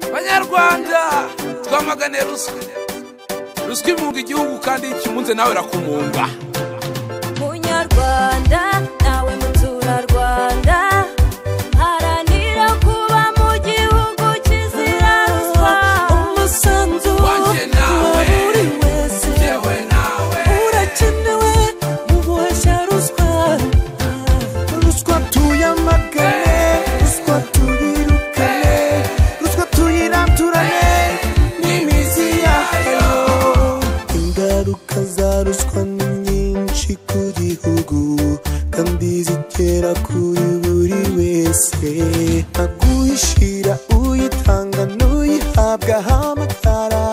banyarwanda twamagane ruswa ruswa imunga igihugu kandi iyo ikimunze nawe irakumunga munyarwanda nawe muturarwanda haranira kuba mu gihugu kizira ruswa umusanzu Wanjye nawe, wa buri wese yewe nawe urakenewe mu guhashya ruswa ruswa tuyamagane ruswa tuyirukane ruswa tuyirandurane n'imizi yayo ingaruka za ruswa ni nyinshi ku gihugu kandi zigera kuri buri wese aguhishira uyitanga n'uyihabwa hamagara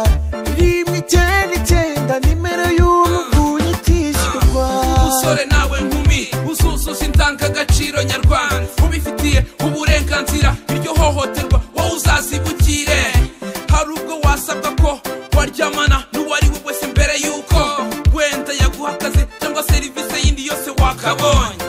rimwe icyenda icyenda nimero y'uruguye itishyurwa musore nawe nkumi uzuzuza indangagaciro nyarwanda ubifitiye uburenganzira iryo hohoterwa wowe uzazibukire hari ubwo wasabwa ko waryamana n'uwo ari we wese mbere y'uko wenda yaguha akazi cyangwa serivisi yindi yose wakabonye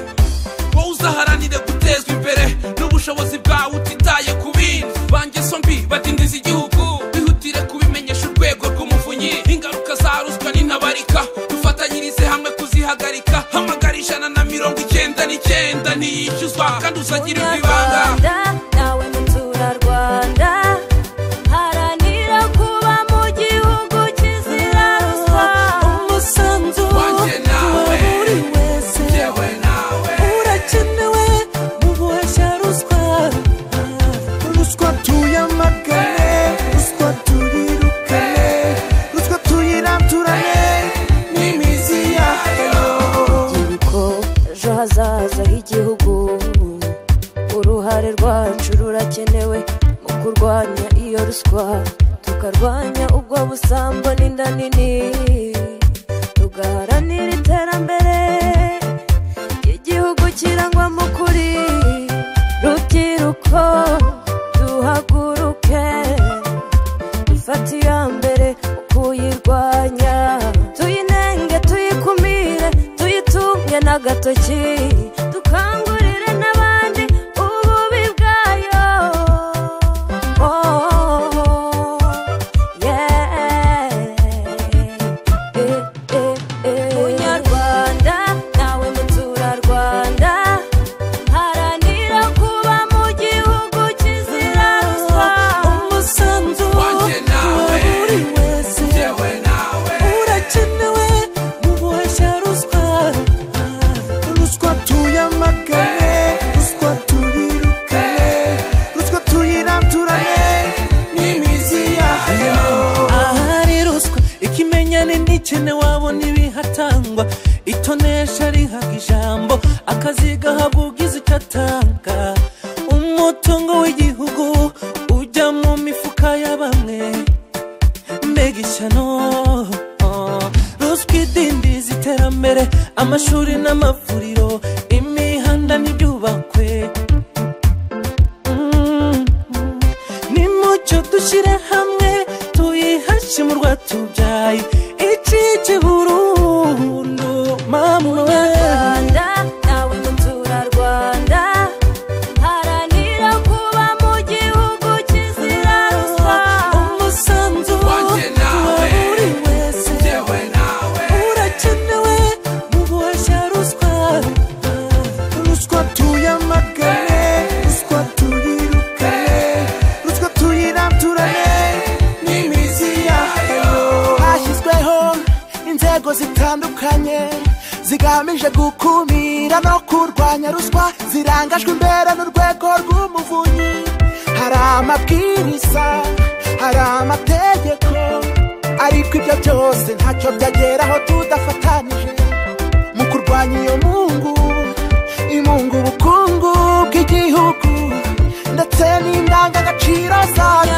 wowe uzaharanire gutezwa imbere n'ubushobozi bwawe utitaye ku bindi ba ngeso mbi badindiza igihugu bihutire kubimenyesha urwego rw'umuvunyi ingaruka za ruswa n'intabarika dufatanyirize hamwe kuzihagarika hamagara ijana na mirongo icyenda n'icyenda ntiyishyuzwa kandi uzagirirwa ibanga munyarwanda nawe muturarwanda haranira kuba mu gihugu kizira ruswa umusanzu Wanjye nawe, wa buri wese yewe nawe urakenewe mu guhashya ruswa ruswa tuyamagane ruswa tuyirukane ruswa tuyirandurane n'imizi yayo urubyiruko ejo hazaza h'igihugu uruhare rwacu rurakenewe mu kurwanya iyo ruswa tukarwanya ubwo busambo n'inda nini tugaharanira iterambere ry'igihugu kirangwamo ukuri rubyiruko duhaguruke dufate iya mbere mu kuyirwanya tuyinenge tuyikumire tuyitunge n'agatoki dukangurire n'abandi ububi bwayo Oh, yeah. Eh, eh, eh. munyarwanda nawe muturarwanda haranira kuba mu gihugu kizira ruswa umusanzu Wanjye nawe, wa buri wese yewe nawe urakenewe mu guhashya ruswa ruswa tuyamagane ruswa tuyirukane ruswa tuyirandurane n'imizi yayo ahari ruswa ikimenyane ntikene wabona ibihatangwa itonesha rihabwa ijambo akazi gahabwa ugize icyo atanga umutungo w'igihugu ujya mu mifuka ya bamwe mbega ishyano oh. ruswa idindiza iterambere amashuri n'amavuriro imihanda n'ibyubakwe Mm. nimucyo dushyire hamwe tuyihashye mu rwatubyaye icike burundu mamwe Rwanda, nawe muturarwanda haranira kuba mu gihugu kizira ruswa umusanzu Wanjye nawe, wa buri wese yewe nawe urakenewe mu guhashya ruswa ruswa tuyamagane ruswa tuyirukane ruswa tuyirandurane n'imizi yayo hashyizweho inzego zitandukanye zigamije gukumira no kurwanya ruswa zirangajwe imbere n'urwego rw'umuvunyi hari amabwiriza hari amategeko ariko ibyo byose ntacyo byageraho tudafatanije mu kurwanya iyo mungu imunga ubukungu bw'igihugu ndetse n'indangagaciro zayo